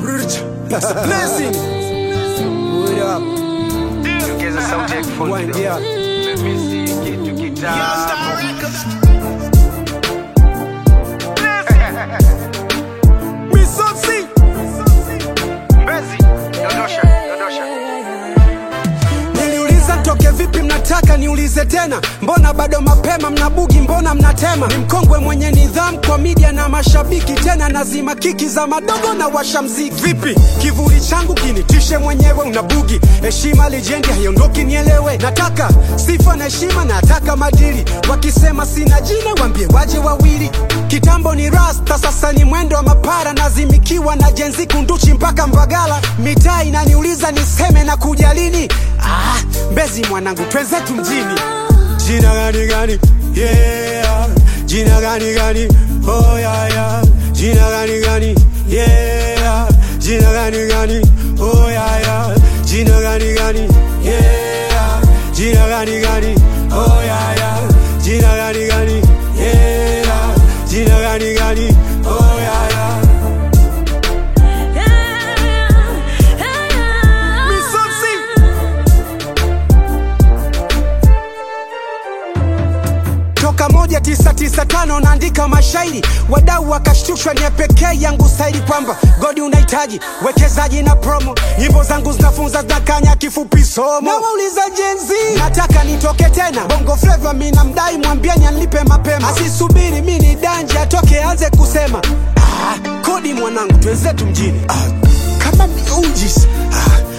That's a blessing. What up? Ongeza sauti ya kifundi Wind kidogo. up. Let me see kitu kitamu. Misosi. Mbezi, dondosha, dondosha. Niliuliza toke vipi mnataka niulize tena mbona bado mapema mnabugi mbona mnatema ni mkongwe mwenye nidhamu kwa media na mashabiki tena nazima kiki za madogo na washa mziki vipi kivuli changu kinitishe mwenyewe unabugi heshima lijendi haiondoki nielewe nataka sifa na heshima nataka madili wakisema sina jina wambie waje wawili kitambo ni rasta sasa ni mwendo wa mapara nazimikiwa na jenzi kunduchi mpaka mbagala mitaa inaniuliza niseme na kuja lini ah, mbezi mwanangu twenzetu mjini jina gani gani yeah. jina gani gani oh, yeah, yeah. jina gani gani yeah. jina gani gani oh, yeah, yeah. jina gani gani yeah. jina gani gani oh, yeah, yeah. jina gani gani yeah. jina gani gani oh, yeah, yeah. Misosi. toka moja tisa tisa tano naandika mashairi wadau wakashtushwa ni pekee yangu staili kwamba godi unahitaji wekezaji na promo nyimbo zangu zinafunza zinakanya kifupi somo nawauliza jenzi nataka nitoke tena bongo fleva mina mdai mwambieni anlipe mapema asisubiri mi ni danje atoke anze kusema ah, kodi mwanangu twenzetu mjini ah, kama miujis ah,